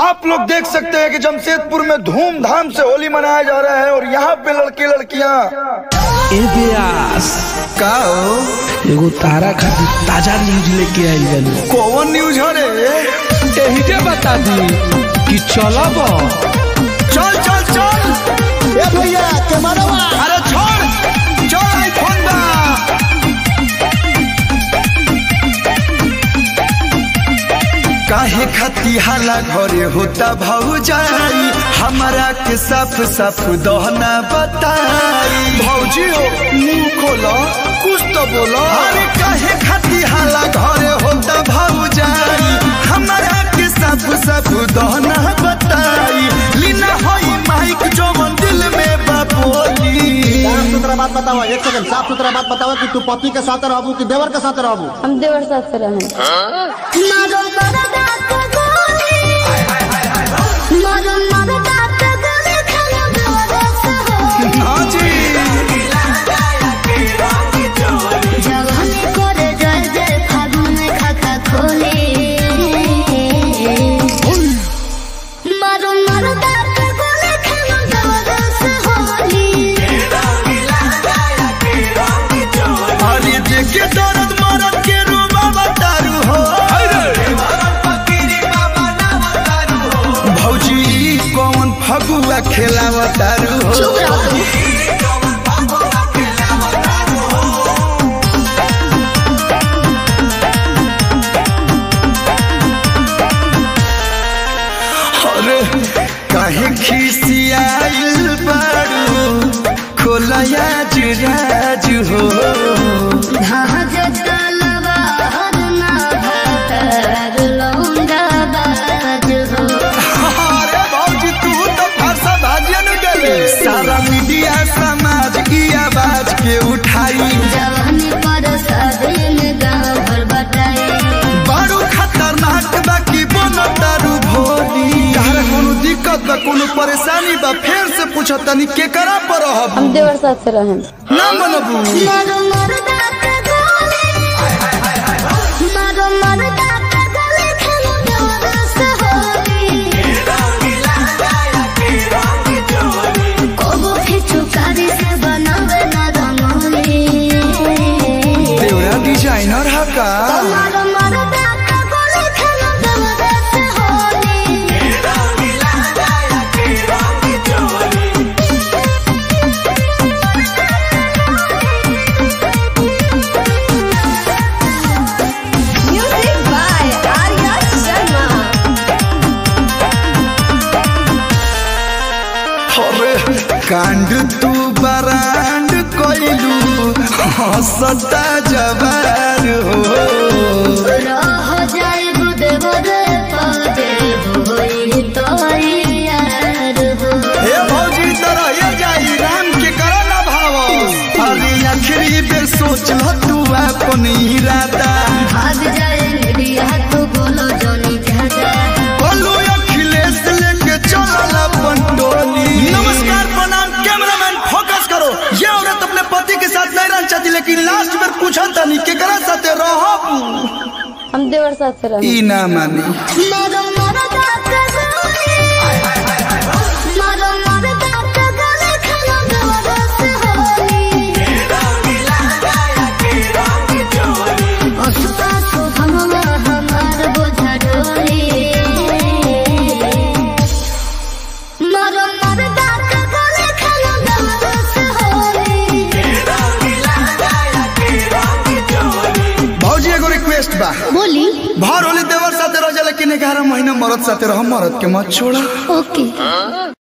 आप लोग देख सकते हैं कि जमशेदपुर में धूमधाम से होली मनाया जा रहा है और यहाँ पे लड़के लड़कियाँ ए व्यास का हो? एगो तारा खातिर ताजा न्यूज लेके आइल बानी कौन न्यूज हो रे एही के बता दी कि चलब चल चल चल ए भैया कैमरा अरे छोड़ चल आईफोन बा काहे खती हाला घरे होता भौजाई हमारा के साफ साफ दहना बताई भौजी हो मुंह खोलो कुछ तो बोलो अरे काहे खती हाला घरे होता भौजाई हमारा के साफ साफ दहना बताई लीना होई माइक जो दिल में बापोली साफ सुथरा बात बताओ एक सेकंड साफ सुथरा बात बताओ कि तू पति के साथ रहबू कि देवर के साथ रहबू हम देवर साथ से रहें हाँ जी अरे देखे दर्द मरद के रूबा बतारू हो भौजी कौन फगुआ खेलावतारू हो अरे काहे खिसियाइल बारू खोलया जुराज हो अरे भौजी तू तो फरसा भाजिया न डले सारा मीडिया समाज की आवाज के उठाई बड़ू खतरनाक बा की बोनो दारू भोली तारा कोनो दिक्कत बा कोनो परेशानी बा फेर से पूछ तनी के करा पर रहब हम देवर साथ से रहें ना मनबू देवरा डिजाइनर हा का अरे कांड तू बरांड कोइलू हंसता जवार हो हे भौजी तरह ये जाई राम के करो ना भाव अरे आखिरी बेर सोच ल तू अपन इरादा बोलू अखिलेश लेके चलल अपन टोली नमस्कार प्रणाम कैमरामैन फोकस करो ये औरत अपने पति के साथ नहीं रहना चाहती लेकिन लास्ट में पूछा तनी केकरा साथे रहब हम देवर साथ से रहें ई ना मानी भौजी एगो रिक्वेस्ट बा बोली भर होली देवर साथे रह जा लेकिन ग्यारह महीना मरद साथे रह मरद के मत छोड़ा ओके